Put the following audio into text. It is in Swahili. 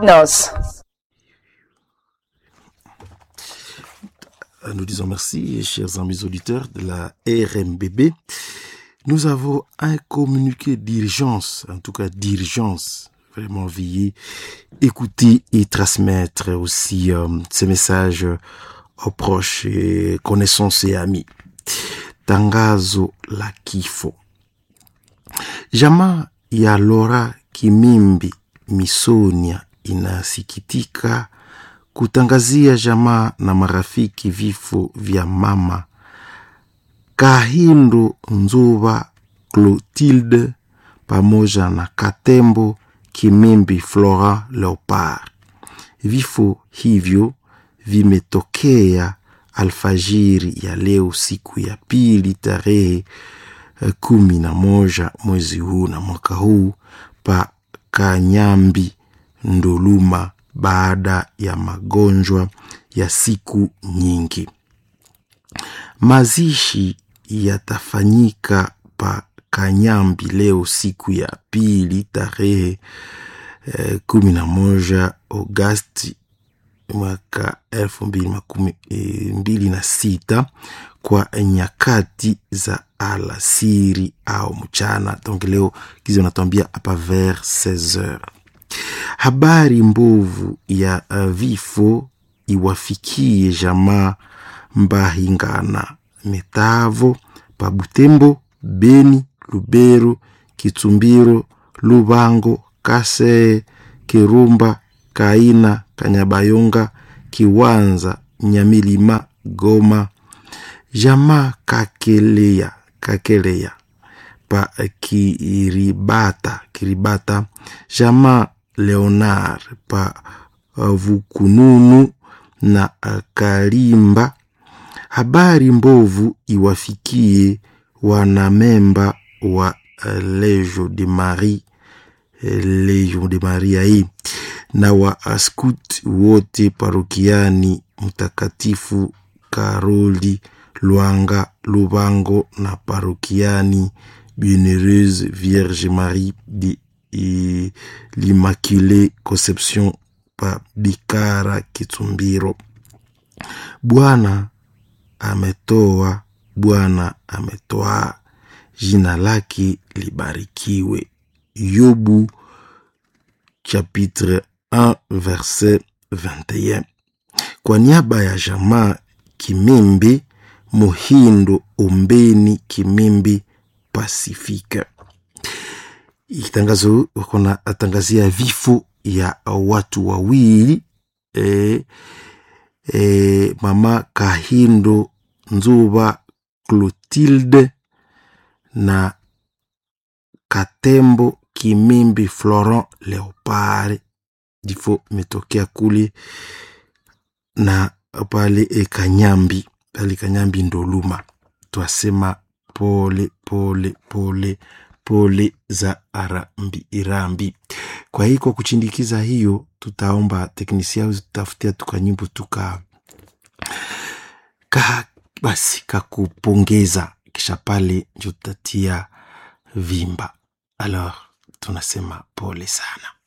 Noces. Nous disons merci, chers amis auditeurs de la RMBB. Nous avons un communiqué d'urgence, en tout cas d'urgence. Vraiment veiller, écouter et transmettre aussi euh, ces messages aux proches et connaissances et amis. Tangazo la kifo. Jamaa ya Laura Kimimbi Misonia inasikitika kutangazia jamaa na marafiki vifo vya mama Kahindo Nzuba Clotilde pamoja na Katembo Kimimbi Flora Leopard. Vifo hivyo vimetokea alfajiri ya leo siku ya pili tarehe eh, kumi na moja mwezi huu na mwaka huu pa Kanyambi Ndoluma baada ya magonjwa ya siku nyingi. Mazishi yatafanyika pa Kanyambi leo siku ya pili tarehe eh, kumi na moja Agosti mwaka elfu mbili makumi eh, mbili na sita kwa nyakati za alasiri au mchana. Donc leo kizi wanatuambia hapa vers 16 heures. Habari mbovu ya uh, vifo iwafikie jamaa Mbahingana, Metavo, Pabutembo, Beni, Lubero, Kitumbiro, Lubango, Kasee, Kirumba, Kaina, Kanyabayonga, Kiwanza, Nyamilima, Goma, jamaa Kakelea, Kakelea pa Kiribata, Kiribata, jamaa Leonard pa uh, Vukununu na uh, Kalimba. Habari mbovu iwafikie wanamemba wa uh, Legio de Marie eh, Legion de Maria hii na wa askut wote parokiani Mtakatifu Karoli Lwanga Lubango na parokiani Bienheureuse Vierge Marie de eh, l'Immaculée Conception pa Bikara Kitumbiro. Bwana ametoa, Bwana ametoa, jina lake libarikiwe. Yobu chapitre 1 verset 21. Kwa niaba ya jamaa Kimimbi Muhindo Ombeni Kimimbi Pasifika. Itangazo kuna atangazia vifo ya watu wawili e, e, mama Kahindo Nzuba Clotilde na Katembo Kimimbi Florent Leopard. Vifo imetokea kule na pale e Kanyambi, pale Kanyambi Ndoluma. Twasema pole pole pole pole za arambi, irambi. Kwa hiyo kwa kuchindikiza hiyo, tutaomba teknisia au tutafutia tuka nyimbo tuka ka basi kakupongeza, kisha pale njo tutatia vimba. Alors tunasema pole sana.